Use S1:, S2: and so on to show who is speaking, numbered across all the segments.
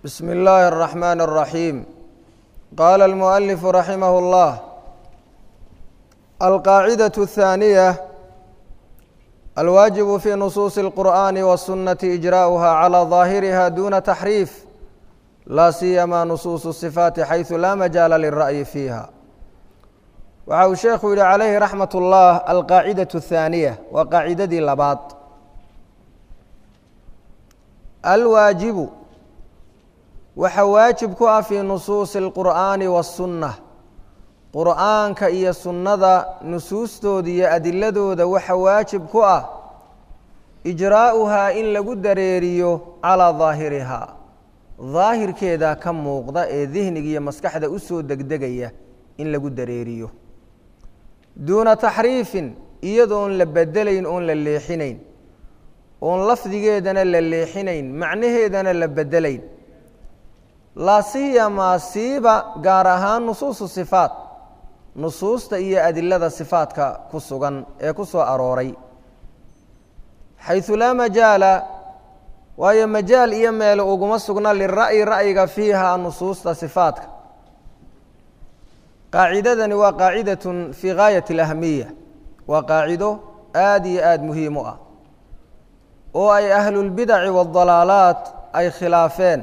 S1: بسم الله الرحمن الرحيم قال المؤلف رحمه الله القاعدة الثانية الواجب في نصوص القرآن والسنة إجراؤها على ظاهرها دون تحريف لا سيما نصوص الصفات حيث لا مجال للرأي فيها waxa uu sheekhu yihi calayhi raxmat ullah alqaacidatu athaaniya waa qaacidadii labaad alwaajibu waxa waajib ku ah fii nusuusi اlqur'aani waاsunna qur'aanka iyo sunnada nusuustooda iyo adiladooda waxa waajib ku ah ijraa'uhaa in lagu dareeriyo calaa daahirihaa daahirkeeda ka muuqda ee dihniga iyo maskaxda usoo degdegaya in lagu dareeriyo duuna taxriifin iyadoon la bedelayn oon la leexinayn oon lafdigeedana la leexinayn macnaheedana la bedelayn laa siyamaa siiba gaar ahaan nusuusu sifaat nusuusta iyo adilada sifaadka ku sugan ee ku soo arooray xaysu laa majaala waayo majaal iyo meele uguma sugna lira'yi ra'yiga fiiha nusuusta sifaadka qaacidadani waa qaacidatun fii gaayat alahamiya waa qaacido aada iyo aada muhiim u ah oo ay ahlulbidaci waaldalaalaat ay khilaafeen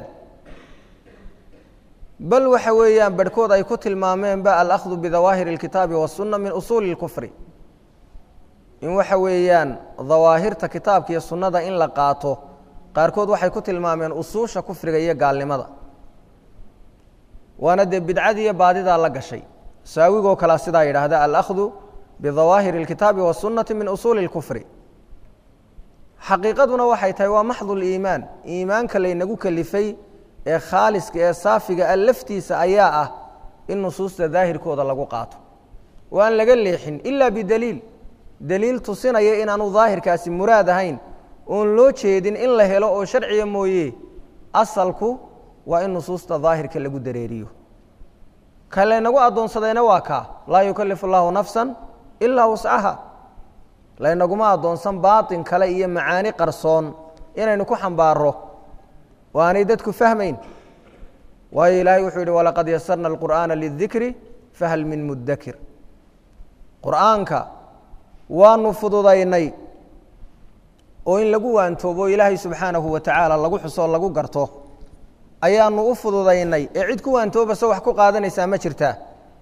S1: bal waxa weeyaan barhkood ay ku tilmaameenba alakhdu bidawaahiri اlkitaabi wasunna min usuuli اlkufri in waxa weeyaan dawaahirta kitaabka iyo sunnada in la qaato qaarkood waxay ku tilmaameen usuusha kufriga iyo gaalnimada waana dee bidcadii iyo baadidaa la gashay saawigoo kalea sidaa yidhaahda alahdu bidawaahiri اlkitaabi wasunnati min usuuli اlkufri xaqiiqaduna waxay tahay waa maxdu liimaan iimaanka laynagu kelifay ee khaaliska ee saafiga a laftiisa ayaa ah in nusuusta daahirkooda lagu qaato oo aan laga leexin ila bidaliil daliil tusinaya inaanu daahirkaasi muraad ahayn oon loo jeedin in la helo oo sharciga mooye asalku waa in nusuusta daahirka lagu dareeriyo ka laynagu addoonsadayna waa kaa laa yukalifu اllahu nafsa ilaa wascaha laynaguma addoonsan baaطin kale iyo macaani qarsoon inaynu ku xambaaro oo aanay dadku fahmayn waayo ilaahay wuxuu yihi walaqad yasarna اlqur'aana lidikri fahal min mudakir qur'aanka waanu fududaynay oo in lagu waantoobo ilaahay subxaanahu wa tacaala lagu xuso lagu garto ayaanu u fududaynay ee cid ku waantoobaso wax ku qaadanaysaa ma jirtaa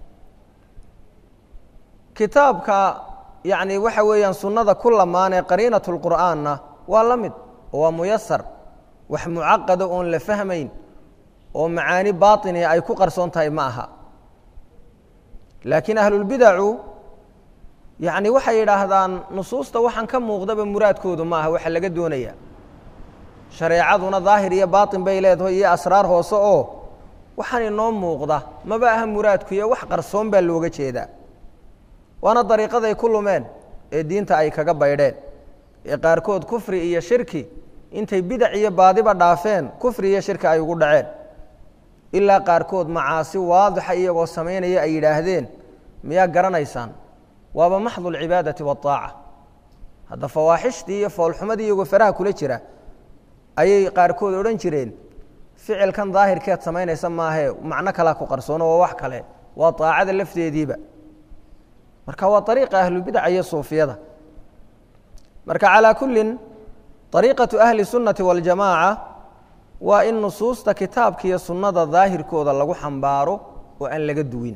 S1: kitaabka yacni waxa weeyaan sunnada ku lamaan ee qariinat lqur'aanna waa la mid oo waa muyasar wax mucaqada oon la fahmayn oo macaani baatini ay ku qarsoon tahay ma aha laakiin ahlulbidacu yacni waxay yidhaahdaan nusuusta waxaan ka muuqdaba muraadkoodu ma aha waxa laga doonaya shareecaduna daahir iyo baatin bay leedahay iyo asraar hoose oo waxaan inoo muuqda maba aha muraadku iyo wax qarsoon baa looga jeedaa waana dariiqaday ku lumeen ee diinta ay kaga baydheen ee qaarkood kufri iyo shirki intay bidac iyo baadiba dhaafeen kufri iyo shirki ay ugu dhaceen ilaa qaarkood macaasi waadixa iyagoo samaynaya ay yidhaahdeen miyaa garanaysaan waaba maxdu lcibaadati waaaca hadda fawaaxishtii iyo foolxumadii iyagoo faraha kula jira ayay qaarkood odhan jireen ficilkan daahirkeed samaynaysa maahee macno kalea ku qarsoono waa wax kale waa aacada lafteediiba marka waa ariiqa ahlubidaca iyo suufiyada marka calaa kullin ariiqatu ahli sunnati waljamaaca waa in nusuusta kitaabka iyo sunnada daahirkooda lagu xambaaro oo aan laga duwin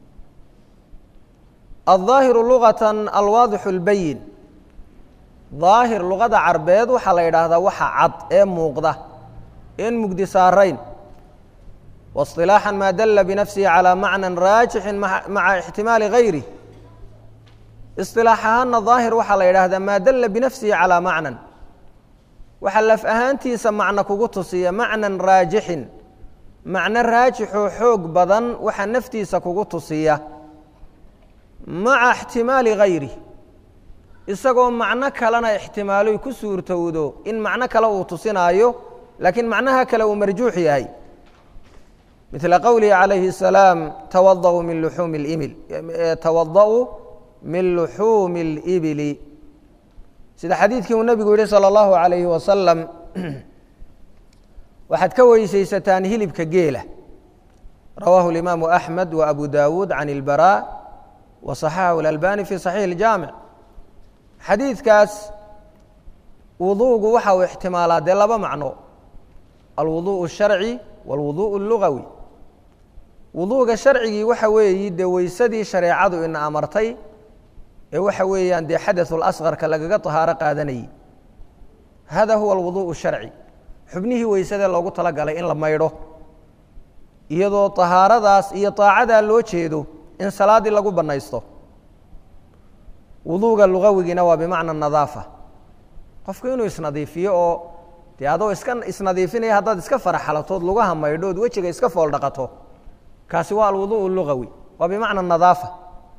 S1: aلظaahiru luغaةa alwaadixu اlbayin daahir luqada carbeed waxaa la yidhaahdaa waxa cad ee muuqda en mugdi saarayn waاصطilaaxa maa dala binafsihi calىa macna raajixin maca ixtimaali gayri isilaax ahaana daahir waxaa la yidhaahdaa maa dala binafsihi calىa macnan waxa laf ahaantiisa macno kugu tusiya macnan raajixin macno raajixoo xoog badan waxa naftiisa kugu tusiya maca ixtimaali gayri isagoo macno kalena ixtimaaloy ku suurtowdo in macno kale uu tusinaayo laakiin macnaha kale uu marjuux yahay midla qowlihi calayhi الsalaam tawada'uu min luxuumi اlimil tawada'uu min luxuumi اlibili sida xadiidkii uu nebigu yihi salى اllahu عalayhi wasalam waxaad ka weysaysataan hilibka geela rawaahu اlimaamu axmed wa abu dawuud can اlbaraa wa صaxaxahu اlalbani fi صaxiix اljaamic xadiidkaas wuduugu waxa uu ixtimaalaa dee laba macno alwuduء الsharci wاlwuduء اlugawi wuduuga sharcigii waxa weeyi dee weysadii shareecadu ina amartay ee waxa weeyaan dee xadaثu lasqarka lagaga طahaaro qaadanayay hada huwa alwuduء الsharci xubnihii weysadee loogu talagalay in la maydho iyadoo طahaaradaas iyo طaacadaa loo jeedo in salaaddii lagu bannaysto wuduuga lugawigiina waa bimacna nadaafa qofku inuu isnadiifiyo oo dee adoo iska isnadiifinaya haddaad iska faraxalatood lugaha maydho ood wejiga iska fool dhaqato kaasi waa alwuduء lugawi waa bimacna nadaafa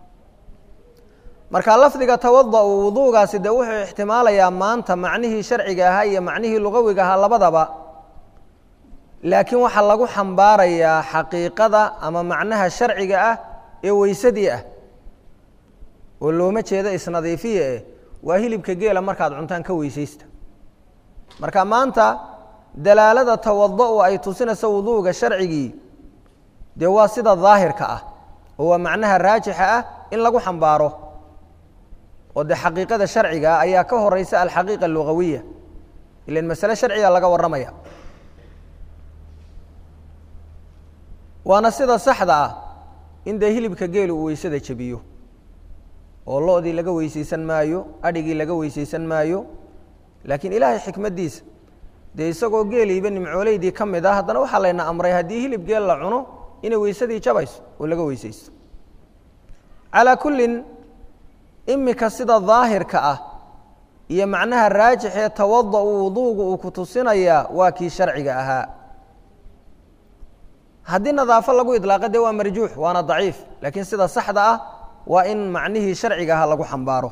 S1: marka lafdiga tawada-u wuduugaasi dee wuxuu ixtimaalayaa maanta macnihii sharciga ahaa iyo macnihii lugawiga ahaa labadaba laakiin waxaa lagu xambaarayaa xaqiiqada ama macnaha sharciga ah ee weysadii ah oo looma jeedo isnadiifiya eh waa hilibka geela markaad cuntaan ka weysaysta marka maanta dalaalada tawada-u ay tusinayso wuduuga sharcigii dee waa sida daahirka ah oo waa macnaha raajixa ah in lagu xambaaro oo dee xaqiiqada sharciga ah ayaa ka horeysa alxaqiiqa alugawiya ilan masale sharciga laga warramaya waana sida saxda ah in dee hilibka geelu uu weysada jebiyo oo lo-dii laga weysaysan maayo adhigii laga weysaysan maayo laakiin ilaahay xikmaddiisa dee isagoo geeliiba nimcooleydii ka mid ah haddana waxaa layna amray haddii hilib geel la cuno inay weysadii jabayso oo laga weysaysto calaa kullin imika sida daahirka ah iyo macnaha raajix ee tawada-u wuduuga uu ku tusinayaa waa kii sharciga ahaa haddii nadaafo lagu idlaaqa dee waa marjuux waana daciif laakiin sida saxda ah waa in macnihii sharciga ahaa lagu xambaaro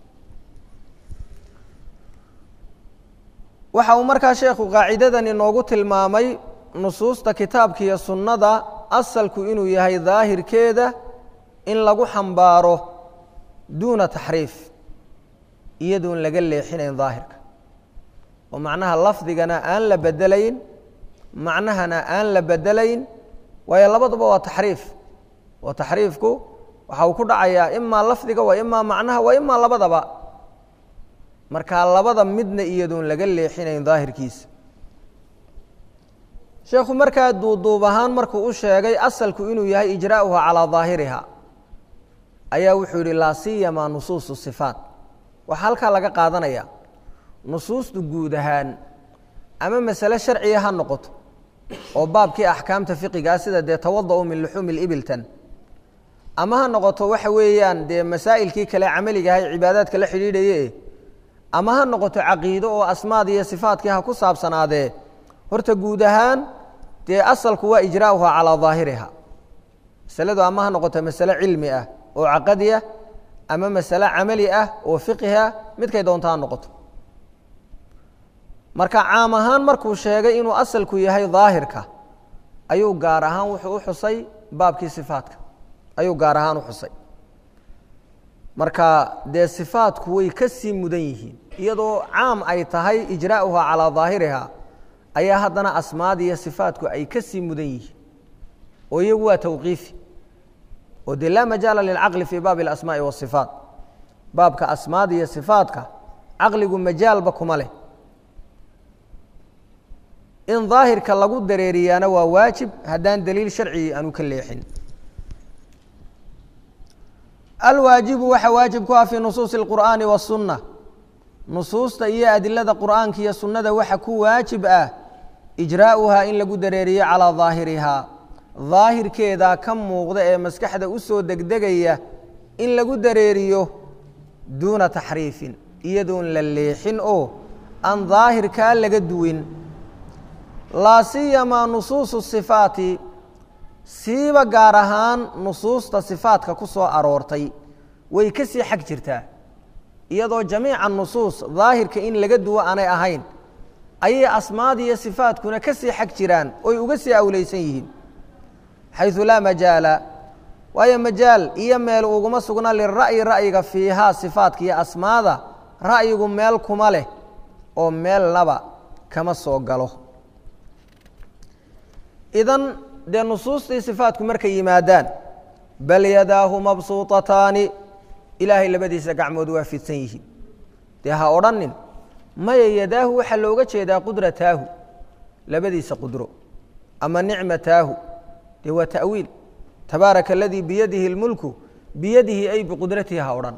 S1: waxa uu markaa sheekhu qaacidadan inoogu tilmaamay nusuusta kitaabka iyo sunnada asalku inuu yahay daahirkeeda in lagu xambaaro duuna taxriif iyadoon laga leexinayn daahirka oo macnaha lafdigana aan la bedelayn macnahana aan la bedelayn waayo labaduba waa taxriif oo taxriifku waxa uu ku dhacayaa imaa lafdiga waa imaa macnaha waa imaa labadaba markaa labada midna iyadoon laga leexinayn daahirkiisa sheekhu markaa duuduub ahaan markuu u sheegay asalku inuu yahay ijraa'uha calaa daahiriha ayaa wuxuu yidhi laa siyamaa nusuusu sifaat waxaa halkaa laga qaadanaya nusuustu guud ahaan ama masale sharciga ha noqoto oo baabkii axkaamta fiqigaa sida dee tawada-u min luxuumi libiltan ama ha noqoto waxa weeyaan dee masaa'ilkii kale camaligahay cibaadaadka la xidhiidhaye ama ha noqoto caqiido oo asmaad iyo sifaatkii ha ku saabsanaadee horta guud ahaan dee asalku waa ijraa'uha calaa daahiriha masaladu ama ha noqoto masale cilmi ah oo caqadi ah ama masale camali ah oo fiqiha midkay doonto ha noqoto marka caam ahaan markuu sheegay inuu asalku yahay daahirka ayuu gaar ahaan wuxuu u xusay baabkii sifaatka ayuu gaar ahaan u xusay marka dee sifaatku way ka sii mudan yihiin iyadoo caam ay tahay ijraa'uha calaa daahiriha ayaa haddana asmaada iyo sifaatku ay ka sii mudan yihiin oo iyagu waa tawqiifi oo dee laa majaala lilcaqli fii baabi alasmaa'i waasifaat baabka asmaada iyo sifaatka caqligu majaalba kuma leh in daahirka lagu dareeriyaana waa waajib haddaan daliil sharcigi aanu ka leexin alwaajibu waxa waajib ku ah fii nusuusi اlqur'aani waالsunna nusuusta iyo adilada qur'aanka iyo sunnada waxa ku waajib ah ijraa'uhaa in lagu dareeriyo calaa daahirihaa daahirkeedaa ka muuqda ee maskaxda u soo degdegaya in lagu dareeriyo duuna taxriifin iyadoon la leexin oo aan daahirkaa laga duwin laa siyamaa nusuusu sifaati siiba gaar ahaan nusuusta sifaatka ku soo aroortay way ka sii xag jirtaa iyadoo jamiica nusuus daahirka in laga duwo aanay ahayn ayay asmaada iyo sifaatkuna ka sii xag jiraan oy uga sii awleysan yihiin xayثu laa majaala waayo majaal iyo meel uguma sugna lira'yi ra'yiga fiihaa sifaatka iyo asmaada ra'yigu meel kuma leh oo meelnaba kama soo galo idan dee nusuustii sifaatku markay yimaadaan bal yadaahu mabsuutataani ilaahay labadiisa gacmood waa fidsan yihiin dee ha odhanin maya yadaahu waxaa looga jeedaa qudrataahu labadiisa qudro ama nicmataahu dee waa ta'wiil tabaaraka aladii biyadihi اlmulku biyadihi ay biqudratihi ha odhan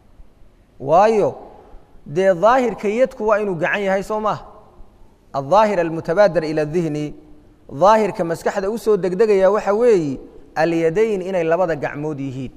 S1: waayo dee daahirka yadku waa inuu gacan yahay soo maaha aldaahir almutabaadir ila dihni daahirka maskaxda u soo degdegaya waxa weeyi alyadayn inay labada gacmood yihiin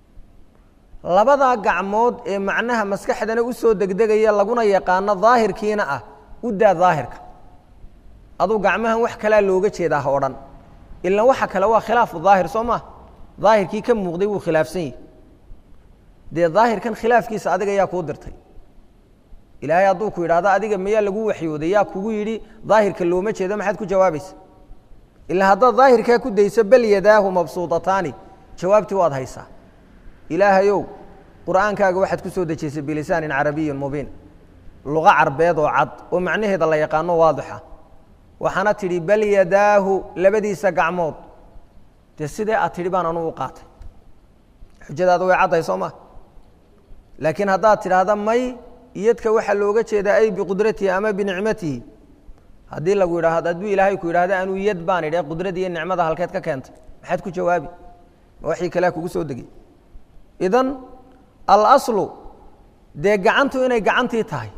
S1: labadaa gacmood ee macnaha maskaxdana u soo degdegaya laguna yaqaano daahirkiina ah u daa daahirka aduu gacmahan wax kalaa looga jeedaa ha odhan ilan waxa kale waa khilaafu daahir soo maa daahirkii ka muuqday wuu khilaafsan yihi dee daahirkan khilaafkiisa adiga yaa kuu dirtay ilaahay hadduu ku yidhahdo adiga mayaa lagu waxyooday yaa kugu yidhi daahirka looma jeedo maxaad ku jawaabaysa ilaa haddaad daahirkaa ku dayso bal yadaahu mabsuudataani jawaabtii waad haysaa ilaahayow qur'aankaaga waxaad ku soo dejiysay bilisaanin carabiyin mubiin luqa carbeed oo cad oo macnaheeda la yaqaano waadixa waxaana tidhi bal yadaahu labadiisa gacmood dee sidee aad tidhi baan anugu u qaatay xujadaada way caddahay soo maa laakiin haddaad tidhaahda may iyadka waxaa looga jeedaa ay biqudratihi ama binicmatihi haddii lagu yidhaahdo hadduu ilaahay ku yidhahdo anuu yad baan idhi qudradi iyo nicmada halkeed ka keentay maxaad ku jawaabi ma waxii kalea kugu soo degay idan alaslu dee gacantu inay gacantii tahay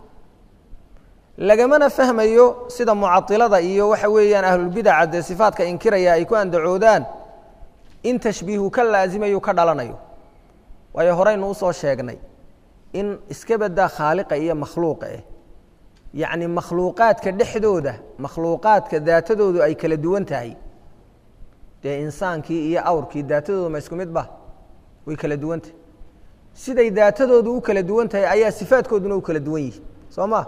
S1: lagamana fahmayo sida mucailada iyo waxa weeyaan ahlulbidaca dee sifaatka inkiraya ay ku andacoodaan in tashbiihu ka laasimayo ka dhalanayo waayo horeynu usoo sheegnay in iska badaa khaaliqa iyo makhluuqa eh yacni makhluuqaadka dhexdooda makhluuqaadka daatadoodu ay kala duwan tahay dee insaankii iyo awrkii daatadoodu ma isku mid ba way kala duwan tahay siday daatadoodu u kala duwan tahay ayaa sifaadkooduna u kala duwan yihi soo ma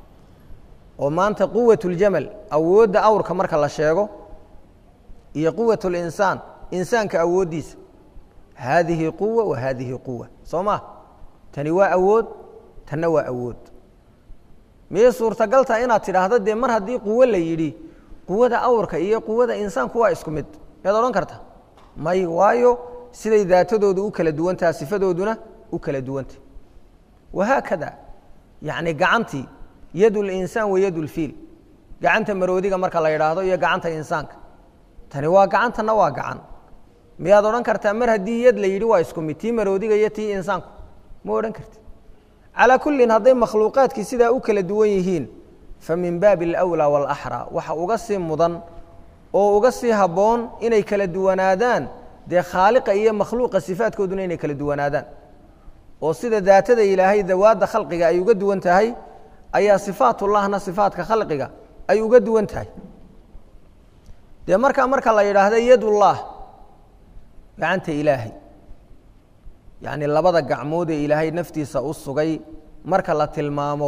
S1: oo maanta quwat ljamal awoodda awrka marka la sheego iyo quwat linsaan insaanka awooddiisa haadihi quwa wa haadihi quwa soo ma tani waa awood tanna waa awood miyay suurtagaltaa inaad tidhaahdo dee mar haddii quwo la yidhi quwada awrka iyo quwada insaanku waa isku mid miyaad odhan karta may waayo siday daatadoodu u kala duwantaha sifadooduna u kala duwantah wahaakada yacni gacantii yad linsaan wa yad lfiil gacanta maroodiga marka la yidhaahdo iyo gacanta insaanka tani waa gacantana waa gacan miyaad odhan kartaa mar haddii yad la yidhi waa isku mid tii maroodiga iyo tii insaanku ma odhan karti calaa kullin hadday makhluuqaadkii sidaa u kala duwan yihiin fa min baabi alawlaa waalaxraa waxa uga sii mudan oo uga sii habboon inay kala duwanaadaan dee khaaliqa iyo makhluuqa sifaadkooduna inay kala duwanaadaan oo sida daatada ilaahay dawaadda khalqiga ay uga duwan tahay ayaa sifaatullahna sifaatka khalqiga ay uga duwan tahay dee markaa marka la yidhaahda yadullah gacanta ilaahay yacni labada gacmood ee ilaahay naftiisa u sugay marka la tilmaamo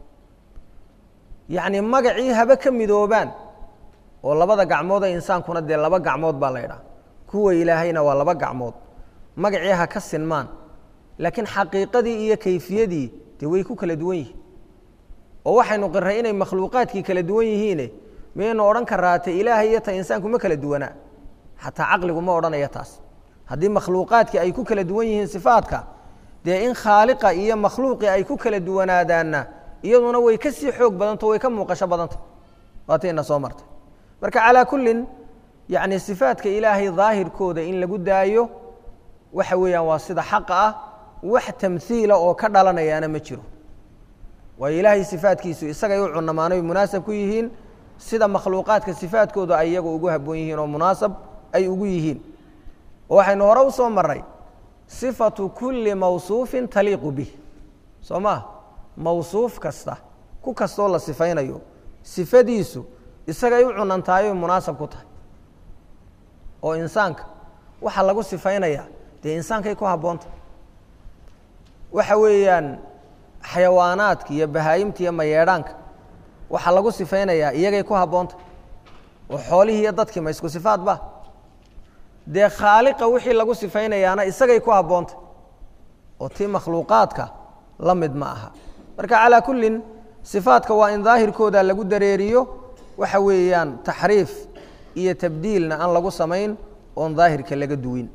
S1: yacni magacii haba ka midoobaan oo labada gacmood ee insaankuna dee laba gacmood baa la ydhaha kuwa ilaahayna waa laba gacmood magacii ha ka sinmaan laakiin xaqiiqadii iyo kayfiyadii dee way ku kala duwan yihiin oo waxaynu qirray inay makhluuqaadkii kala duwan yihiine miyaynu odhan karaa te ilaahay iyo ta insaanku ma kala duwanaa xataa caqligu ma odhanaya taas haddii makhluuqaadkii ay ku kala duwan yihiin sifaadka dee in khaaliqa iyo makhluuqii ay ku kala duwanaadaanna iyaduna way ka sii xoog badanto way ka muuqasho badanta waatayna soo martay marka calaa kullin yacni sifaadka ilaahay daahirkooda in lagu daayo waxa weeyaan waa sida xaqa ah wax tamhiila oo ka dhalanayaana ma jiro waayo ilaahay sifaadkiisu isagay u cunamaanoy munaasab ku yihiin sida makhluuqaadka sifaadkooda ay iyagu ugu habboon yihiin oo munaasab ay ugu yihiin oo waxaynu hore u soo maray sifatu kulli mawsuufin taliiqu bih soo maa mawsuuf kasta ku kastoo la sifaynayo sifadiisu isagay u cunantahay oy munaasab ku tahay oo insaanka waxaa lagu sifaynayaa dee insaankay ku habboonta waxa weeyaan xayawaanaadka iyo bahaayimta iyo mayeedhaanka waxaa lagu sifaynayaa iyagay ku habboonta oo xoolihii iyo dadkii ma isku sifaad ba dee khaaliqa wixii lagu sifaynayaana isagay ku habboonta oo tii makhluuqaadka la mid ma aha marka calaa kullin sifaadka waa in daahirkooda lagu dareeriyo waxa weeyaan taxriif iyo tabdiilna aan lagu samayn oon daahirka laga duwin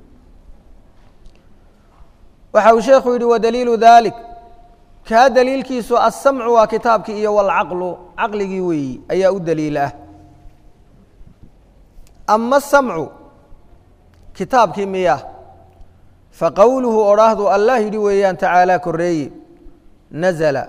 S1: waxa uu sheekhu yidhi wadaliilu dalik kaa daliilkiisu aلsamcu waa kitaabkii iyo wاlcaqlu caqligii weeyi ayaa u daliil ah ama asamcu kitaabkii miya faqowluhu odhaahdu allah yidhi weeyaan tacaalaa koreeye nazla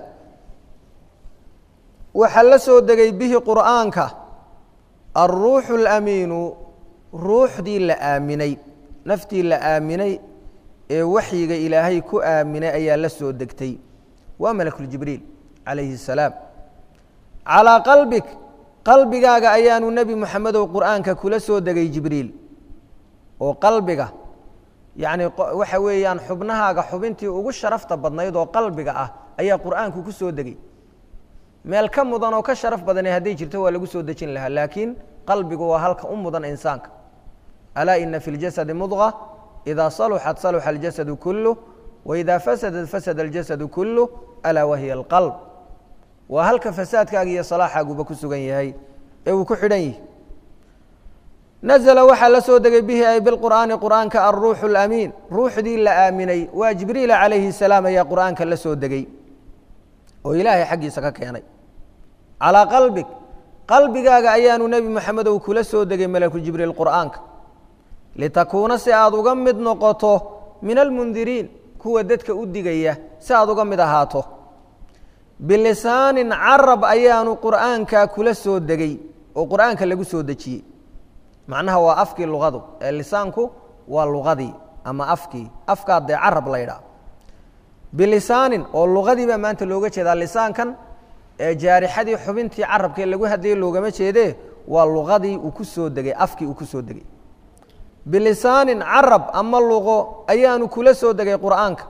S1: waxaa la soo degay bihi qur'aanka alruuxu اlamiinu ruuxdii la aaminay naftii la aaminay ee waxyiga ilaahay ku aaminay ayaa la soo degtay waa malakuljibriil calayhi الsalaam calىa qalbik qalbigaaga ayaanu nebi moxamedow qur'aanka kula soo degay jibriil oo qalbiga yacni waxa weeyaan xubnahaaga xubintii ugu sharafta badnayd oo qalbiga ah ayaa qur'aanku ku soo degay meel ka mudan oo ka sharaf badane hadday jirto waa lagu soo dejin lahaa laakiin qalbigu waa halka u mudan insaanka alaa ina fi اljasadi mudqa idaa saluxat saluxa aljasadu kuluh waidaa fasadat fasada aljasadu kuluh alaa wahiya alqalb waa halka fasaadkaaga iyo salaaxaaguba ku sugan yahay ee uu ku xidhan yihi nazla waxaa la soo degay bihi ay bilqur'aani qur'aanka alruuxu اlamiin ruuxdii la aaminay waa jibriila calayhi الsalaam ayaa qur'aanka la soo degay oo ilaahay xaggiisa ka keenay calىa qalbig qalbigaaga ayaanu nebi moxamedow kula soo degay malaku jibriil qur'aanka litakuuna si aad uga mid noqoto min almundiriin kuwa dadka u digaya si aad uga mid ahaato bilisaanin carab ayaanu qur'aanka kula soo degay oo qur'aanka lagu soo dejiyey macnaha waa afkii luqadu ee lisaanku waa luqadii ama afkii afkaa dee carab la ydhaah bilisaanin oo luqadii baa maanta looga jeedaa lisaankan ee jaarixadii xubintii carabkee lagu hadlayay loogama jeedee waa luqadii uu ku soo degay afkii uu ku soo degay bilisaanin carab ama luqo ayaanu kula soo degay qur'aanka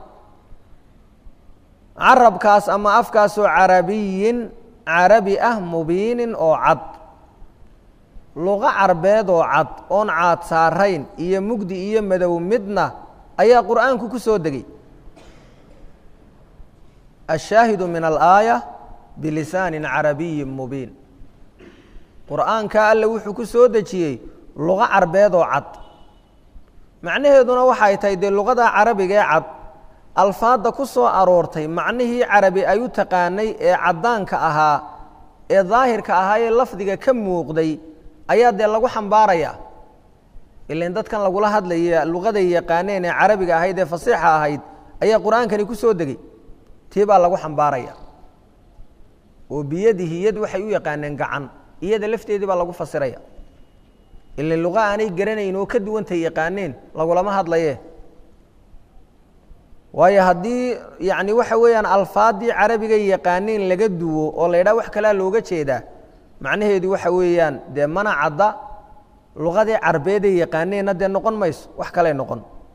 S1: carabkaas ama afkaasoo carabiyin carabi ah mubiinin oo cad luqo carbeed oo cad oon caad saarayn iyo mugdi iyo madow midna ayaa qur'aanku ku soo degay ashaahidu min alaaya bilisaanin carabiyin mubiin qur'aanka alle wuxuu ku soo dejiyey luqo carbeed oo cad macnaheeduna waxay tahay dee luqada carabiga ee cad alfaadda ku soo aroortay macnihii carabi ay u taqaanay ee caddaanka ahaa ee daahirka ahaa ee lafdiga ka muuqday ayaa dee lagu xambaarayaa ilan dadkan lagula hadlaya luqaday yaqaaneen ee carabiga ahayd ee fasiixa ahayd ayaa qur-aankani ku soo degey tii baa lagu xambaaraya oo biyadihi yad waxay u yaqaaneen gacan iyada lafteedii baa lagu fasiraya ilan luqa aanay garanayn oo ka duwantay yaqaaneen lagulama hadlaye waayo haddii yani waxa weeyaan alfaaddii carabiga yaqaaneen laga duwo oo la ydhaha wax kalea looga jeedaa macnaheedu waxa weeyaan dee mana cadda luqadii carbeeday yaqaaneenna dee noqon mayso wax kaley noqon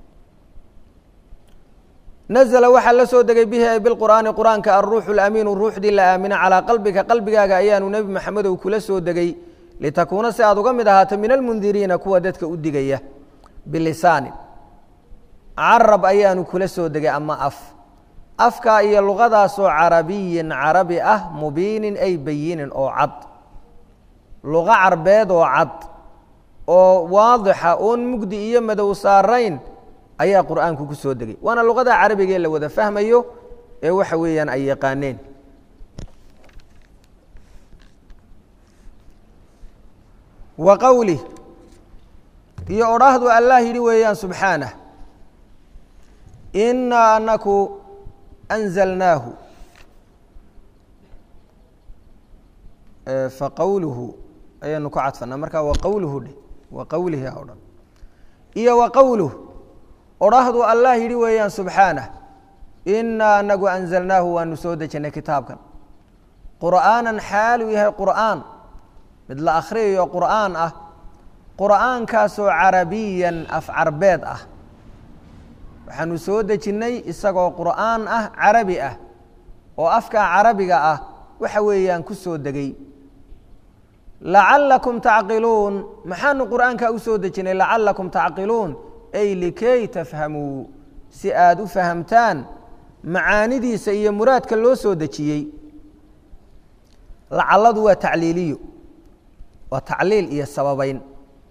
S1: nazla waxaa la soo degay bihi ay bilqur'aani qur'aanka alruuxu lamiinu ruuxdii la aamina calaa qalbika qalbigaaga ayaanu nebi maxamedow kula soo degay litakuuna si aad uga mid ahaato min almundiriina kuwa dadka u digaya bilisaanin carab ayaanu kula soo degay ama af afkaa iyo luqadaasoo carabiyin carabi ah mubiinin ay bayinin oo cad luqo carbeed oo cad oo waadixa oon mugdi iyo madow saarayn ayaa qur'aanku ku soo degay waana luqada carabigee la wada fahmayo ee waxa weeyaan ay yaqaaneen wa qowlih iyo odhaahdu allah yidhi weeyaan subxaanah inaa anaku anzalnaahu faqowluhu ayaanu ku cadfanaa markaa wa qowluhu dheh wa qowlihi o dhan iyo wa qowluh odhaahdu allah yidhi weeyaan subxaanah inaa anagu anzalnaahu waanu soo dejinnay kitaabkan qur'aanan xaaluu yahay qur'aan mid la akhriyayo qur'aan ah qur'aankaasoo carabiyan af carbeed ah waxaanu soo dejinnay isagoo qur'aan ah carabi ah oo afkaa carabiga ah waxa weeyaan ku soo degay lacallakum tacqiluun maxaanu qur'aankaa u soo dejinnay lacallakum tacqiluun ay likay tafhamuu si aada u fahamtaan macaanidiisa iyo muraadka loo soo dejiyey lacalladu waa tacliiliyo waa tacliil iyo sababayn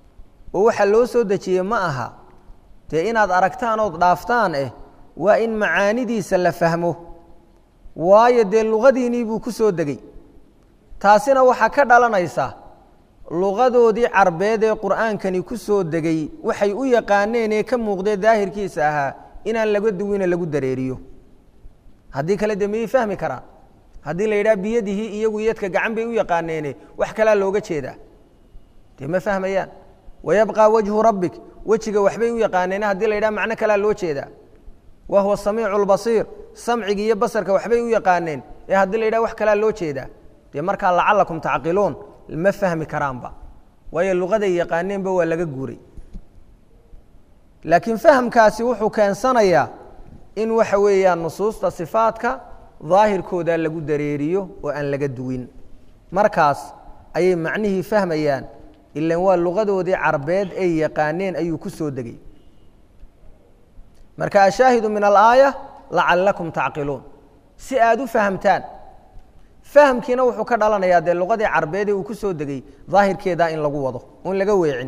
S1: oo waxaa loo soo dejiyey ma aha dee inaad aragtaan ood dhaaftaan eh waa in macaanidiisa la fahmo waayo dee luqadiinii buu ku soo degey taasina waxaa ka dhalanaysa luqadoodii carbeed ee qur'aankani ku soo degay waxay u yaqaaneen ee ka muuqdee daahirkiisa ahaa inaan laga duwine lagu dareeriyo haddii kale dee miyay fahmi karaan haddii la yidhaha biyadihii iyagu yadka gacan bay u yaqaaneene wax kalaa looga jeedaa dee ma fahmayaan wayabqaa wajhu rabbik wejiga waxbay u yaqaaneene haddii la yidhaha macno kalaa loo jeedaa wa huwa samiicu lbasiir samciga iyo basarka waxbay u yaqaaneen ee haddii la yidhaha wax kalaa loo jeedaa dee markaa lacalakum tacqiluun ma fahmi karaanba waayo luqaday yaqaaneenba waa laga guuray laakiin fahamkaasi wuxuu keensanayaa in waxa weeyaan nusuusta sifaadka daahirkooda lagu dareeriyo oo aan laga duwin markaas ayay macnihii fahmayaan ilan waa luqadoodii carbeed ay yaqaaneen ayuu ku soo degay marka ashaahidu min alaaya lacalakum tacqiluun si aada u fahamtaan fahamkiina wuxuu ka dhalanayaa dee luqadii carbeed ee uu ku soo degay daahirkeeda in lagu wado oon laga weecin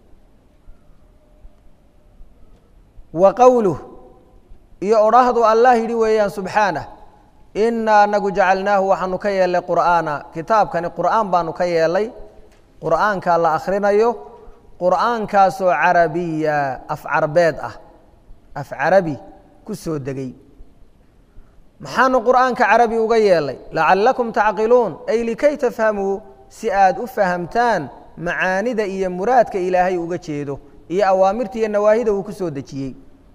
S1: wa qowluh iyo odhaahdu allah yidhi weeyaan subxaanah inaa anagu jacalnaahu waxaanu ka yeelnay qur'aana kitaabkani qur'aan baanu ka yeelay qur'aankaa la akhrinayo qur'aankaasoo carabiya af carbeed ah af carabi ku soo degay maxaanu qur'aanka carabi uga yeelay lacalakum tacqiluun ay likay tafhamuu si aad u fahamtaan macaanida iyo muraadka ilaahay uga jeedo iyo awaamirta iyo nawaahida uu ku soo dejiyey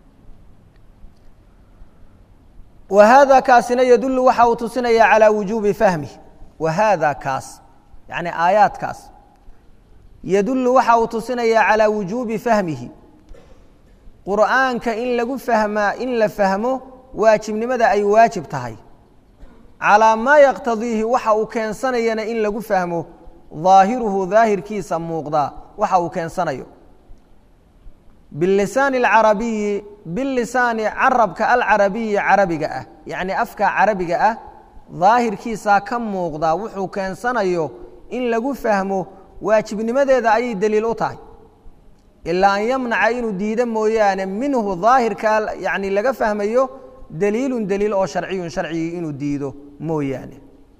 S1: wa haada kaasina yadullu waxa uu tusinaya calaa wujuubi fahmih wa haada kaas yacni aayaadkaas yadullu waxa uu tusinayaa calaa wujuubi fahmihi qur'aanka in lagu fahmaa in la fahmo waajibnimada ay waajib tahay calaa maa yaqtadiihi waxa uu keensanayana in lagu fahmo daahiruhu daahirkiisa muuqdaa waxa uu keensanayo bilisaani alcarabiyi bilisaani carabka alcarabiyi carabiga ah yacni afka carabiga ah daahirkiisaa ka muuqdaa wuxuu keensanayo in lagu fahmo waajibnimadeeda ayay daliil u tahay ilaa an yamnaca inuu diido mooyaane minhu daahirka yani laga fahmayo daliilun daliil oo sharciyun sharcigii inuu diido mooyaane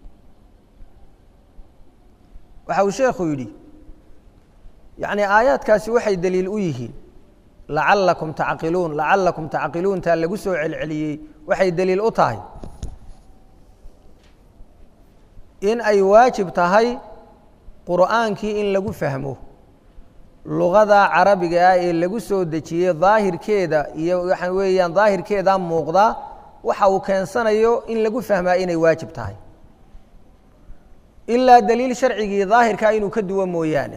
S1: waxa uu sheekhu yidhi yacni aayaadkaasi waxay daliil u yihiin lacalakum tacqiluun lacalakum tacqiluuntaa lagu soo celceliyey waxay daliil u tahay in ay waajib tahay qur'aankii in lagu fahmo luqada carabiga ah ee lagu soo dejiyey daahirkeeda iyo waxa weeyaan daahirkeeda muuqdaa waxa uu keensanayo in lagu fahmaa inay waajib tahay ilaa daliil sharcigii daahirkaa inuu ka duwo mooyaane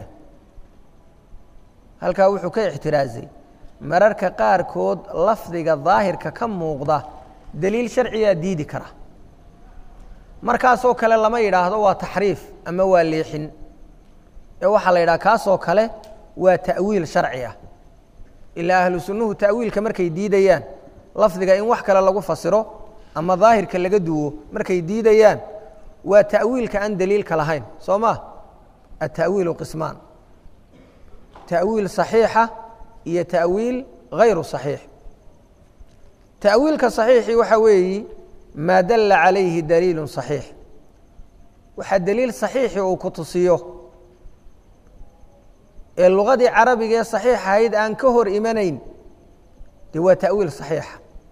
S1: halkaa wuxuu ka ixtiraazay mararka qaarkood lafdiga daahirka ka muuqda daliil sharcigaa diidi kara markaasoo kale lama yidhaahdo waa taxriif ama waa leexin ee waxaa la yidhaha kaasoo kale waa ta'wiil sharci ah ilaa ahlu sunnuhu ta'wiilka markay diidayaan lafdiga in wax kale lagu fasiro ama daahirka laga duwo markay diidayaan waa ta'wiilka aan daliilka lahayn soo ma atawiilu qismaan ta'wiil صaxiixa iyo ta'wiil غayru صaxiix ta'wiilka صaxiixi waxa weeyi maa dala calayhi daliilu صaxiix waxaa daliil صaxiixi uu ku tusiyo ee lugadii carabiga ee صaxiix ahayd aan ka hor imanayn de waa ta'wiil صaxiixa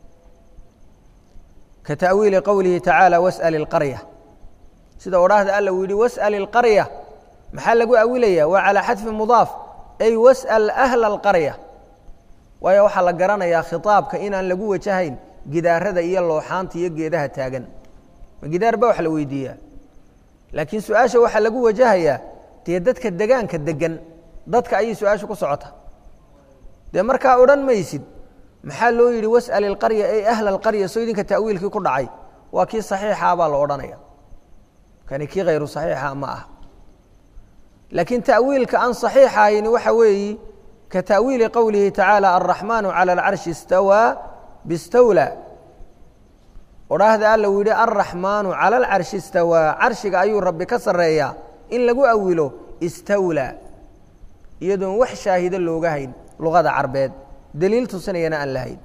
S1: ka ta'wiili qowlihi tacaalى wasأl اlqarya sida odhaahda alla uu yihi wasأl اlqarya maxaa lagu awilaya waa calىa xadfi mudaaf ay wasأl أhla اlqarya waayo waxaa la garanayaa khitaabka inaan lagu wajahayn gidaarada iyo looxaanta iyo geedaha taagan ma gidaar ba wax la weydiiyaa laakiin su-aasha waxaa lagu wajahayaa dee dadka degaanka degan dadka ayay su-aasha ku socota dee markaa odhan maysid maxaa loo yidhi wasأl اlqarya ay ahla اlqarya soo idinka ta'wiilkii ku dhacay waa kii صaxiixa baa la odhanaya kani kii hayru صaxiixa ma ah laakiin ta'wiilka aan صaxiixahayni waxa weeyi ka ta'wiili qowlihi tacaalى alraxmaanu calى اlcarshi istawaa bistawla odhaahda alla uu yihi alraxmaanu calى اlcarshi istawaa carshiga ayuu rabbi ka sareeyaa in lagu awilo istawla iyadoon wax shaahido looga hayn luqada carbeed daliil tusinayana aan lahayn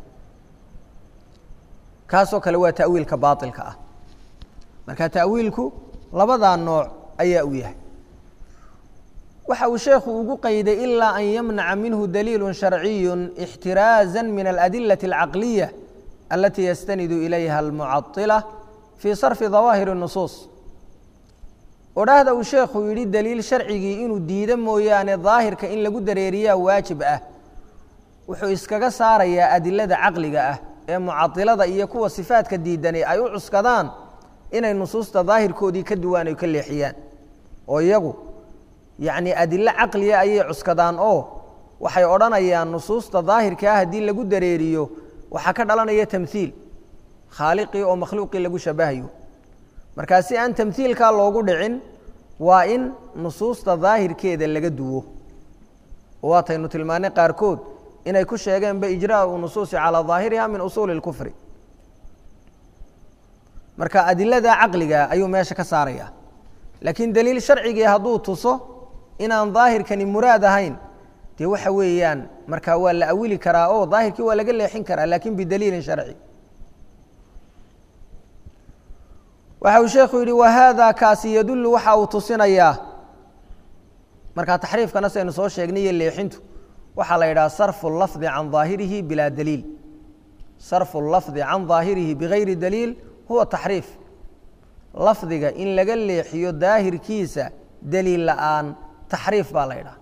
S1: kaasoo kale waa ta'wiilka baailka ah marka ta'wiilku labadaa nooc ayaa u yahay waxa uu sheekhu ugu qayday ilaa an yamnaca minhu daliilu sharciyu ixtiraaza min aladilati alcaqliya alatii yastanidu ilayha almucaطila fii sarfi dawaahiri nusuus odhaahda uu sheekhu yidhi daliil sharcigii inuu diido mooyaane daahirka in lagu dareeriyaa waajib ah wuxuu iskaga saarayaa adilada caqliga ah ee mucailada iyo kuwa sifaadka diidani ay u cuskadaan inay nusuusta daahirkoodii ka duwaan ay ka leexiyaan oo iyagu yacni adilo caqliya ayay cuskadaan oo waxay odhanayaan nusuusta daahirka ah haddii lagu dareeriyo waxaa ka dhalanaya tamhiil khaaliqii oo makhluuqii lagu shabahayo markaa si aan tamhiilkaa loogu dhicin waa in nusuusta daahirkeeda laga duwo oo waataynu tilmaanay qaarkood inay ku sheegeenba ijraau nusuusi calaa daahiriha min usuuli اlkufri marka adilada caqliga ayuu meesha ka saaraya laakiin daliil sharcigii hadduu tuso inaan daahirkani muraad ahayn dee waxa weeyaan marka waa la awili karaa oo daahirkii waa laga leexin karaa lakin bidaliilin sharci waxa uu sheekhu yihi wahada kaasi yadulu waxa uu tusinayaa markaa taxriifkana saynu soo sheegnay iyo leexintu waxaa la yidhaha sarfu lafdi can daahirihi bilaa daliil sarfu lafdi can daahirihi bigayri daliil huwa taxriif lafdiga in laga leexiyo daahirkiisa daliil la-aan taxriif baa la ydhaha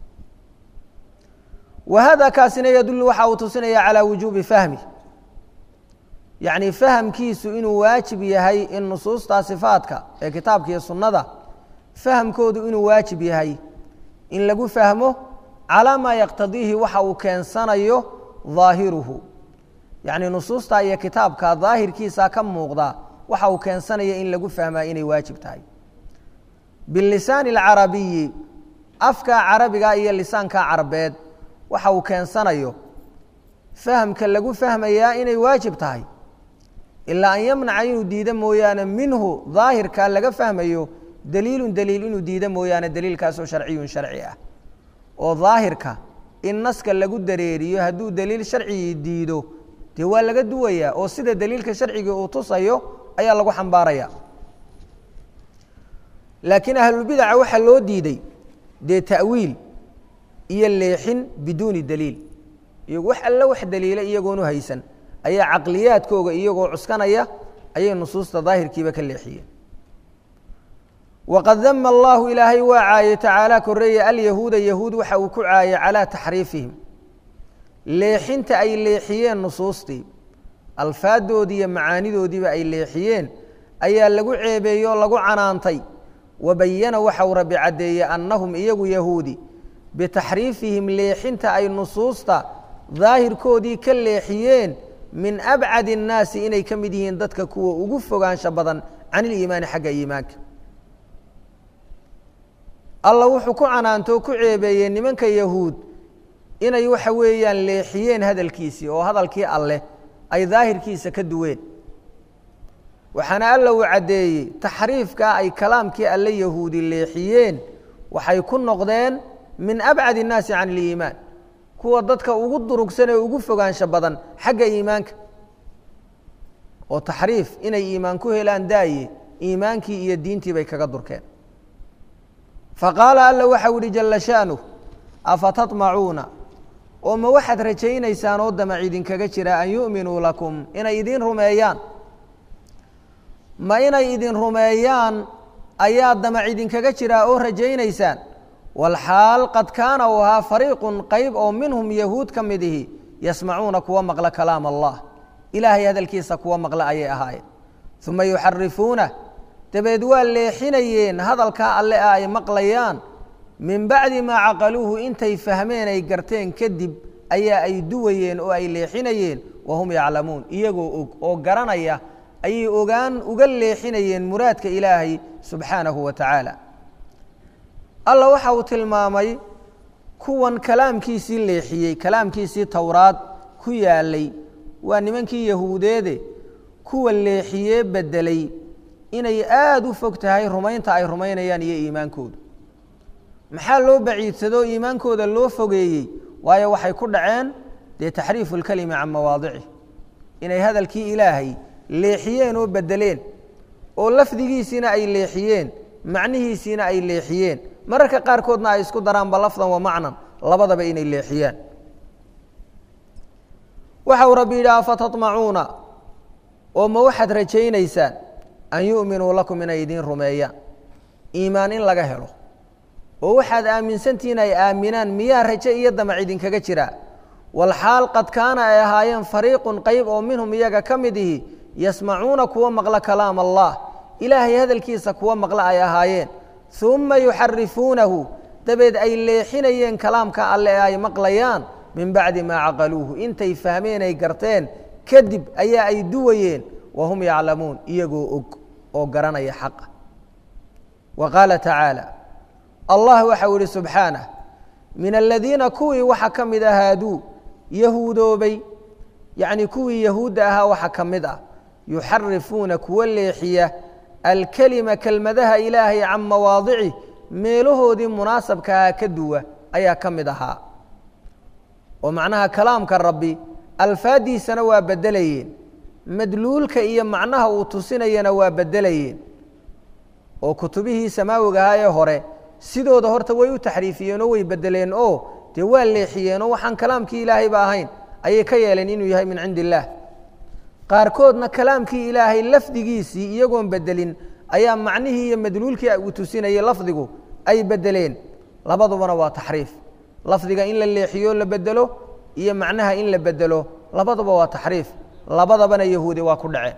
S1: wa hada kaasina yadulu waxa uu tusinaya calى wujuubi fahmi yacni fahamkiisu inuu waajib yahay in nusuusta sifaadka ee kitaabka iyo sunnada fahamkoodu inuu waajib yahay in lagu fahmo calaa maa yaqtadiihi waxa uu keensanayo daahiruhu yacni nusuusta iyo kitaabka daahirkiisa ka muuqda waxa uu keensanaya in lagu fahmaa inay waajib tahay bilisaani alcarabiyi afka carabiga iyo lisaanka carabeed waxa uu keensanayo fahamka lagu fahmayaa inay waajib tahay ilaa an yamnaca inuu diido mooyaane minhu daahirka laga fahmayo daliilun daliil inuu diido mooyaane daliilkaasoo sharciyun sharci ah oo daahirka in naska lagu dareeriyo hadduu daliil sharcigii diido dee waa laga duwayaa oo sida daliilka sharcigii uu tusayo ayaa lagu xambaaraya laakiin ahlulbidaca waxaa loo diiday dee ta'wiil iyo leexin biduuni daliil iyagu wax alle wax daliila iyagoonu haysan ayaa caqliyaadkooga iyagoo cuskanaya ayay nusuusta daahirkiiba ka leexiyeen waqad dama allahu ilaahay waa caayey tacaala koreeye alyahuuda yahuud waxa uu ku caayey calaa taxriifihim leexinta ay leexiyeen nusuustii alfaadoodii iyo macaanidoodiiba ay leexiyeen ayaa lagu ceebeeyey oo lagu canaantay wabayana waxau rabbi caddeeyey annahum iyagu yahuudi bitaxriifihim leexinta ay nusuusta daahirkoodii ka leexiyeen min abcad الnaasi inay ka mid yihiin dadka kuwa ugu fogaansha badan can iliimaani xagga iimaanka alla wuxuu ku canaantoo ku ceebeeyey nimanka yahuud inay waxa weeyaan leexiyeen hadalkiisii oo hadalkii alleh ay daahirkiisa ka duween waxaana alla uu caddeeyey taxriifkaa ay kalaamkii alle yahuudi leexiyeen waxay ku noqdeen min abcad الnaasi can اliimaan kuwa dadka ugu durugsan ee ugu fogaansho badan xagga iimaanka oo taxriif inay iimaan ku helaan daaye iimaankii iyo diintii bay kaga durkeen faqaala alla waxau ihi jala shaanuh afatatmacuuna oo ma waxaad rajaynaysaan oo damac idinkaga jira an yu'minuu lakum inay idin rumeeyaan ma inay idin rumeeyaan ayaa damac idinkaga jiraa oo rajaynaysaan walxaal qad kaana u ahaa fariiqun qayb oo minhum yahuud ka mid ihi yasmacuuna kuwa maqla kalaam allah ilaahay hadalkiisa kuwa maqla ayay ahaayeen uma yuxarifuuna dabeed waa leexinayeen hadalkaa alle ah ay maqlayaan min bacdi maa caqaluuhu intay fahmeen ay garteen kadib ayaa ay duwayeen oo ay leexinayeen wahum yaclamuun iyagoo og oo garanaya ayay ogaan uga leexinayeen muraadka ilaahay subxaanahu wa tacaala alla waxa uu tilmaamay kuwan kalaamkiisii leexiyey kalaamkiisii towraad ku yaalay waa nimankii yahuudeede kuwa leexiyee bedelay inay aada u fog tahay rumaynta ay rumaynayaan iyo iimaankoodu maxaa loo baciidsadoo iimaankooda loo fogeeyey waayo waxay ku dhaceen dee taxriifu lkelimi can mawaadicih inay hadalkii ilaahay leexiyeen oo bedeleen oo lafdigiisiina ay leexiyeen macnihiisiina ay leexiyeen mararka qaarkoodna ay isku daraanba lafdan wa macnan labadaba inay leexiyaan waxa uu rabbi yidhi afatamacuuna oo ma waxaad rajaynaysaan an yu'minuu lakum inay idiin rumeeyaan iimaan in laga helo oo waxaad aaminsantihiin ay aaminaan miyaa raje iyo damac idinkaga jiraa walxaal qad kaana ay ahaayeen fariiqun qayb oo minhum iyaga ka mid ihi yasmacuuna kuwa maqla kalaam allah ilaahay hadalkiisa kuwa maqla ay ahaayeen uma yuxarifuunahu dabeed ay leexinayeen kalaamka alle ee ay maqlayaan min bacdi maa caqaluuhu intay fahmeen ay garteen kadib ayaa ay duwayeen wahum yaclamuun iyagoo og oo garanaya xaqa wa qaala tacaala allah waxau ihi subxaanah min aladiina kuwii waxa ka mid ah haaduu yahuudoobay yacnii kuwii yahuudda ahaa waxa ka mid ah yuxarifuuna kuwa leexiya alkelima kelmadaha ilaahay can mawaadicih meelahoodii munaasabkahaa ka duwa ayaa ka mid ahaa oo macnaha kalaamka rabbi alfaaddiisana waa beddelayeen madluulka iyo macnaha uu tusinayana waa beddelayeen oo kutubihii samaawiga ahaa ee hore sidooda horta way u taxriifiyeen oo way beddeleen oo dee waa leexiyeen oo waxaan kalaamkii ilaahayba ahayn ayay ka yeeleen inuu yahay min cindi illaah qaarkoodna kalaamkii ilaahay lafdigiisii iyagoon bedelin ayaa macnihii iyo madluulkii uu tusinayay lafdigu ay bedeleen labadubana waa taxriif lafdiga in la leexiyo la bedelo iyo macnaha in la bedelo labaduba waa taxriif labadabana yahuudi waa ku dhaceen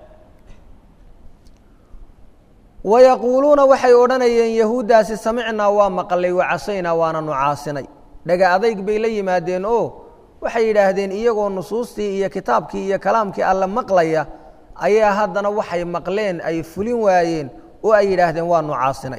S1: wayaquuluuna waxay odhanayeen yahuuddaasi samicnaa waa maqlay wacasaynaa waana nucaasinay dhaga adayg bay la yimaadeen oo waxay yidhaahdeen iyagoo nusuustii iyo kitaabkii iyo kalaamkii alle maqlaya ayaa haddana waxay maqleen ay fulin waayeen oo ay yidhaahdeen waa nucaasinay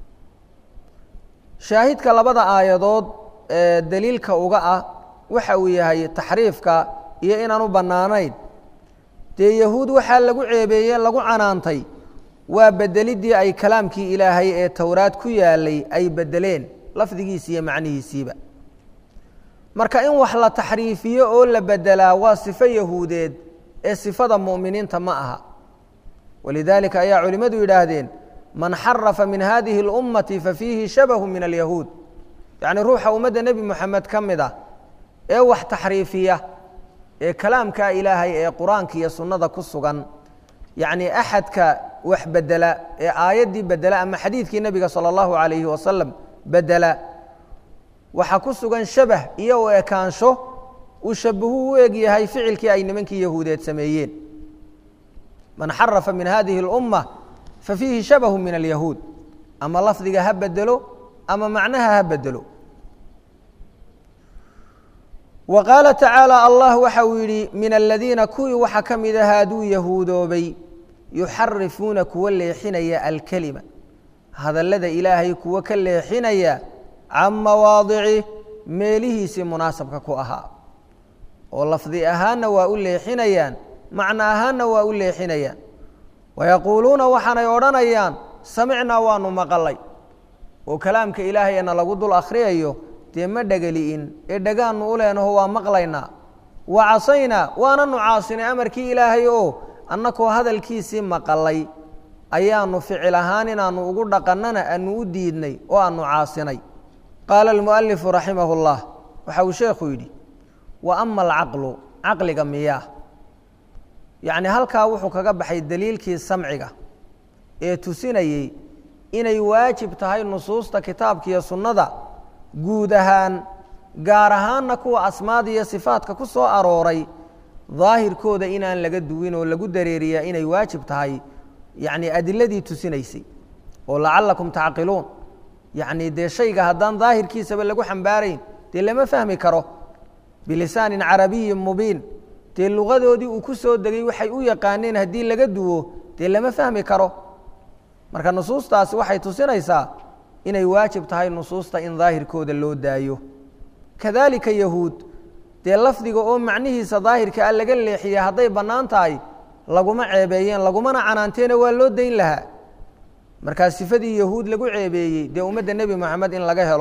S1: shaahidka labada aayadood ee daliilka uga ah waxa uu yahay taxriifka iyo inaan u bannaanayn dee yahuud waxaa lagu ceebeeye lagu canaantay waa bedeliddii ay kalaamkii ilaahay ee towraad ku yaalay ay beddeleen lafdigiisi iyo macnihiisiiba marka in wax la taxriifiyo oo la bedelaa waa sifo yahuudeed ee sifada mu'miniinta ma aha walidaalika ayaa culimmadu yidhaahdeen man xarafa min hadihi اlummati fafiihi shabahu min alyahuud yacni ruuxa ummadda nebi moxamed ka mid ah ee wax taxriifiya ee kalaamka ilaahay ee qur-aanka iyo sunnada ku sugan yacni axadka wax bedela ee aayaddii bedela ama xadiidkii nebiga salى اllahu alayhi wasalam bedela waxaa ku sugan shabah iyo u ekaansho uu shabahu u eg yahay ficilkii ay nimankii yahuudeed sameeyeen man xarafa min hadihi اlumma fafiihi shabahu min alyahuud ama lafdiga ha bedelo ama macnaha ha bedelo wa qaala tacaalى allah waxa uu yidhi min aladiina kuwii waxa ka mid a haaduu yahuudoobay yuxarifuuna kuwa leexinaya alkelima hadallada ilaahay kuwa ka leexinaya can mawaadicih meelihiisii munaasabka ku ahaa oo lafdi ahaanna waa u leexinayaan macno ahaanna waa u leexinayaan wayaquuluuna waxaanay odhanayaan samicnaa waanu maqalay oo kalaamka ilaahayna lagu dul akhriyayo dee ma dhegali'in ee dhagaannu u leenaho waa maqlaynaa wa casaynaa waana nu caasinay amarkii ilaahay oo annakoo hadalkiisii maqalay ayaanu ficil ahaan inaannu ugu dhaqannana aanu u diidnay oo aanu caasinay qaala almu'alifu raximahu اllah waxa uu sheekhu yidhi wa ama alcaqlu caqliga miyaa yacni halkaa wuxuu kaga baxay daliilkii samciga ee tusinayey inay waajib tahay nusuusta kitaabka iyo sunnada guud ahaan gaar ahaanna kuwa asmaada iyo sifaadka ku soo arooray daahirkooda inaan laga duwin oo lagu dareeriyaa inay waajib tahay yacni adiladii tusinaysay oo lacalakum tacqiluun yacni dee shayga haddaan daahirkiisaba lagu xambaarayn dee lama fahmi karo bilisaanin carabiyin mubiin dee luqadoodii uu ku soo degay waxay u yaqaaneen haddii laga duwo dee lama fahmi karo marka nusuustaasi waxay tusinaysaa inay waajib tahay nusuusta in daahirkooda loo daayo kadalika yahuud dee lafdiga oo macnihiisa daahirka a laga leexiya hadday bannaan tahay laguma ceebeeyeen lagumana canaanteena waa loo dayn lahaa markaa sifadii yahuud lagu ceebeeyey dee ummadda nebi moxamed in laga helo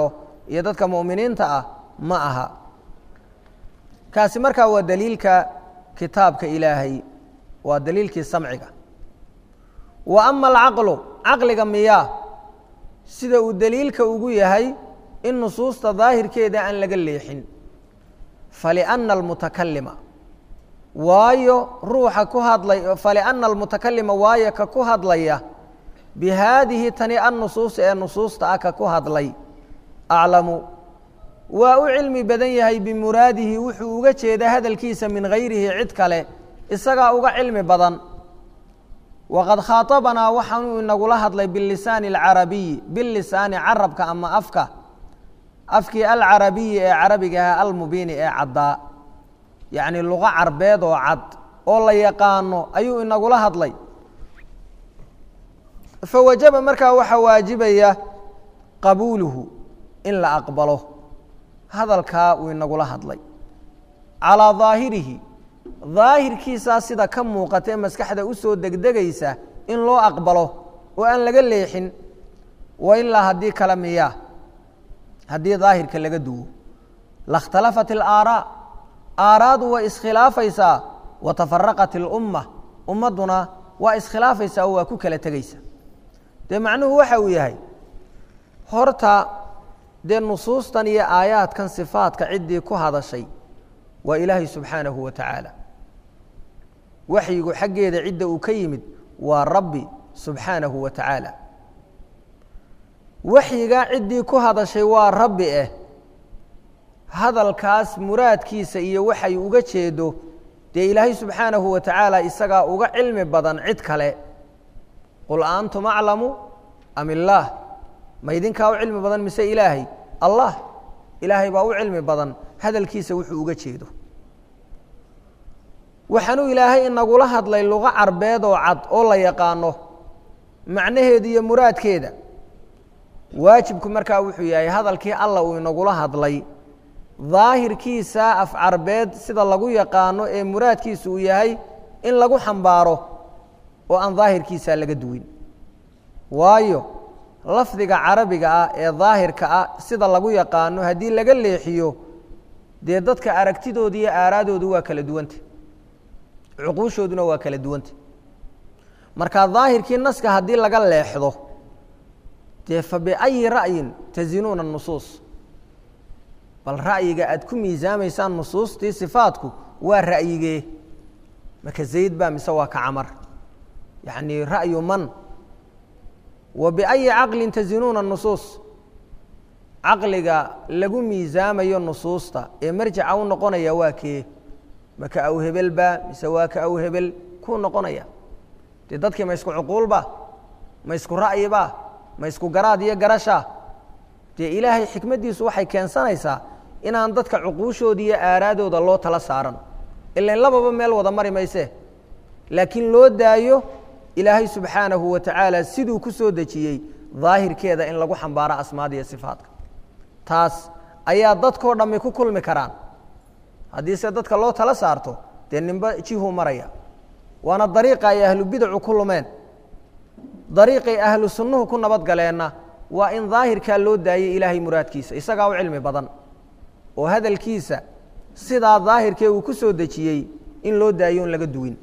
S1: iyo dadka mu'miniinta ah ma aha kaasi markaa waa daliilka kitaabka ilaahay waa daliilkii samciga wa ama alcaqlu caqliga miyaa sida uu daliilka ugu yahay in nusuusta daahirkeeda aan laga leexin faliأna almutakalima waayo ruuxa ku hadlay faliأna almutakalima waayo ka ku hadlaya bihaadihi tani annusuusi ee nusuusta ah ka ku hadlay aclamu waa u cilmi badan yahay bimuraadihi wuxuu uga jeeda hadalkiisa min gayrihi cid kale isagaa uga cilmi badan waqad khaaطabanaa waxaanuu inagula hadlay bilisaani اlcarabiyi bilisaani carabka ama afka afkii alcarabiyi ee carabiga aha almubiini ee caddaa yacni luqo carbeed oo cad oo la yaqaano ayuu inagula hadlay fawajaba markaa waxaa waajibaya qabuuluhu in la aqbalo hadalkaa uu inagula hadlay calaa daahirihi daahirkiisaa sida ka muuqata ee maskaxda u soo degdegaysa in loo aqbalo oo aan laga leexin wa ilaa haddii kale miyaa haddii daahirka laga duwo lakhtalafat alaaraa aaraadu way iskhilaafaysaa wa tafaraqat ilumma ummadduna waa iskhilaafaysaa oo waa ku kala tegaysa dee macnuhu waxa uu yahay horta dee nusuustan iyo aayaadkan sifaadka ciddii ku hadashay waa ilaahay subxaanahu wa tacaala waxyigu xaggeeda cidda uu ka yimid waa rabbi subxaanahu wa tacaala waxyigaa ciddii ku hadashay waa rabbi eh hadalkaas muraadkiisa iyo waxay uga jeedo dee ilaahay subxaanahu wa tacaala isagaa uga cilmi badan cid kale qul aantum aclamu am illaah ma idinkaa u cilmi badan mise ilaahay allah ilaahay baa u cilmi badan hadalkiisa wuxuu uga jeedo waxaanuu ilaahay inagula hadlay luqo carbeed oo cad oo la yaqaano macnaheeda iyo muraadkeeda waajibku markaa wuxuu yahay hadalkii alla uu inagula hadlay daahirkiisa af carbeed sida lagu yaqaano ee muraadkiisu uu yahay in lagu xambaaro oo aan daahirkiisa laga duwin waayo lafdiga carabiga ah ee daahirka ah sida lagu yaqaano haddii laga leexiyo dee dadka aragtidooda iyo aaraadoodu waa kala duwanta cuquushooduna waa kala duwanta marka daahirkii naska haddii laga leexdo dee fa biayi ra'yin tazinuuna nusuus bal ra'yiga aad ku miisaamaysaan nusuustii sifaadku waa ra'yigee marka zayd baa mise waa ka camar yacni ra'yu man wa biayi caqlin tazinuuna nusuus caqliga lagu miisaamayo nusuusta ee marjaca u noqonaya waa kee maka aw hebelba mise waa ka aw hebel kuu noqonaya dee dadkii ma isku cuquulba ma isku ra'yiba ma isku garaad iyo garasha dee ilaahay xikmaddiisu waxay keensanaysaa inaan dadka cuquushooda iyo aaraadooda loo tala saaran ilan lababa meel wada mari mayse laakiin loo daayo ilaahay subxaanahu wa tacaala siduu ku soo dejiyey daahirkeeda in lagu xambaaro asmaada iyo sifaadka taas ayaa dadkoo dhammi ku kulmi karaan haddii se dadka loo tala saarto dee ninba jihuu maraya waana dariiqa ay ahlu bidacu ku lumeen dariiqay ahlu sunnuhu ku nabadgaleenna waa in daahirkaa loo daayay ilaahay muraadkiisa isagaa u cilmi badan oo hadalkiisa sidaa daahirkee uu ku soo dejiyey in loo daayo in laga duwin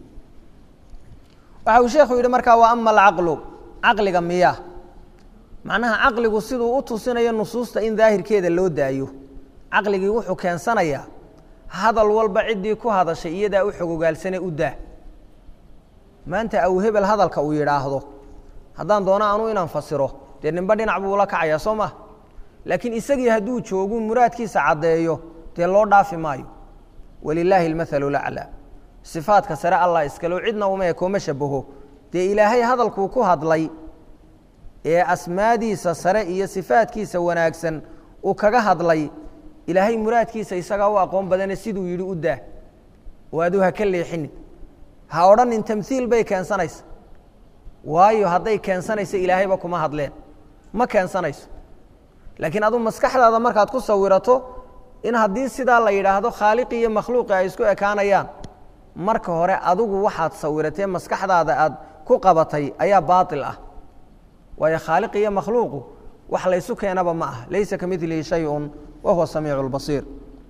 S1: waxa uu sheekhu yidhi markaa wa ama alcaqlu caqliga miya macnaha caqligu siduu u tusinayo nusuusta in daahirkeeda loo daayo caqligii wuxuu keensanayaa hadal walba ciddii ku hadashay iyadaa u xogogaalsane u daa maanta aw hebel hadalka uu yidhaahdo haddaan doono anuu inaan fasiro dee ninba dhinac buu ula kacayaa soo ma laakiin isagii hadduu joogu muraadkiisa caddeeyo dee loo dhaafi maayo walilaahi almathalu laclaa sifaadka sare allah iskalo cidna uma ekooma shabaho dee ilaahay hadalkuu ku hadlay ee asmaadiisa sare iyo sifaadkiisa wanaagsan uu kaga hadlay ilaahay muraadkiisa isagaa u aqoon badane siduu yidhi u daa oo aduu ha ka leexini ha odhanin tamhiil bay keensanaysa waayo hadday keensanayso ilaahayba kuma hadleen ma keensanayso laakiin aduu maskaxdaada markaad ku sawirato in haddii sidaa la yidhaahdo khaaliqi iyo makhluuqi ay isku ekaanayaan marka hore adigu waxaad sawiratee maskaxdaada aad ku qabatay ayaa baatil ah waayo khaaliqi iyo makhluuqu wax laysu keenaba ma ah laysa ka milihi shayun wa huwa samiicu lbasiir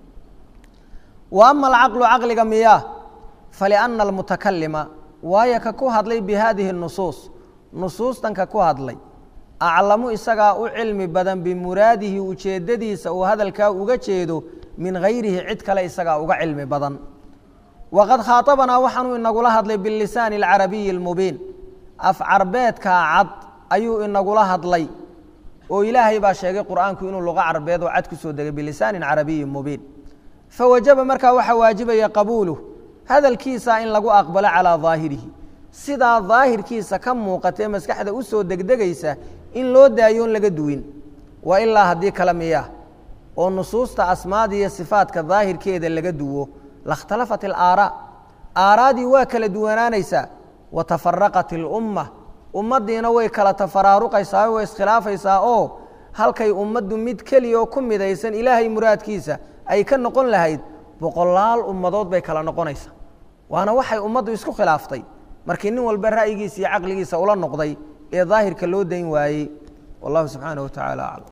S1: wa ama alcaqlu caqliga miyaa faliana almutakalima waayo ka ku hadlay bi haadihi nusuus nusuustan ka ku hadlay aclamu isagaa u cilmi badan bimuraadihi ujeeddadiisa uu hadalkaa uga jeedo min hayrihi cid kale isagaa uga cilmi badan waqad khaaطabanaa waxaanuu inagula hadlay bilisaani اlcarabiyi اlmubiin af carbeedkaa cad ayuu inagula hadlay oo ilaahay baa sheegay qur'aanku inuu luqo carbeed oo cad ku soo degay bilisaanin carabiyi mubiin fawajaba markaa waxaa waajibaya qabuuluh hadalkiisa in lagu aqbalo calaa daahirihi sidaa daahirkiisa ka muuqatee maskaxda u soo degdegaysa in loo daayo on laga duwin wa ilaa haddii kale miya oo nusuusta asmaada iyo sifaadka daahirkeeda laga duwo lakhtalafat alaaraa aaraadii waa kala duwanaanaysaa wa tafaraqat ilumma ummaddiina way kala tafaraaruqaysaa way iskhilaafaysaa oo halkay ummaddu mid keliya oo ku midaysan ilaahay muraadkiisa ay ka noqon lahayd boqolaal ummadood bay kala noqonaysaa waana waxay ummaddu isku khilaaftay markii nin walba ra'yigiisa iyo caqligiisa ula noqday ee daahirka loo dayn waayey wallahu subxaanaه wa taعala aclam